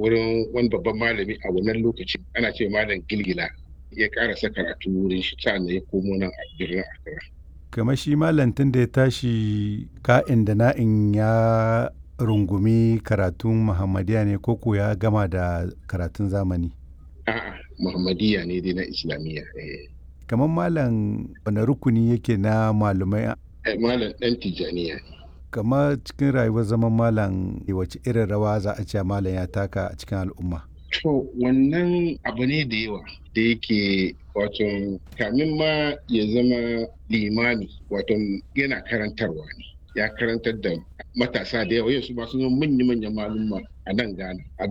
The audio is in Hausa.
wurin wani babban malami a wannan lokaci ana ce malam gilgila ya karasa karatu wurin shi sa'an ya komo nan a birnin Accra. kamar shi malantin da ya tashi ka'in da na'in ya rungumi karatun muhammadiya ne ko ko ya gama da karatun zamani A'a Muhammadiyya ne dai na Islamiyya. kamar malam wani rukuni yake na malumai Malam ɗan Tijjaniya ne. kamar cikin rayuwar zaman malam wace irin rawa za a ce malam ya taka a cikin al'umma To wannan abu ne da yawa da yake wato kamin ma ya zama limami wato yana karantarwa ne ya karantar da matasa da yawa yau su masu manya-manyan malumma a nan Ghana a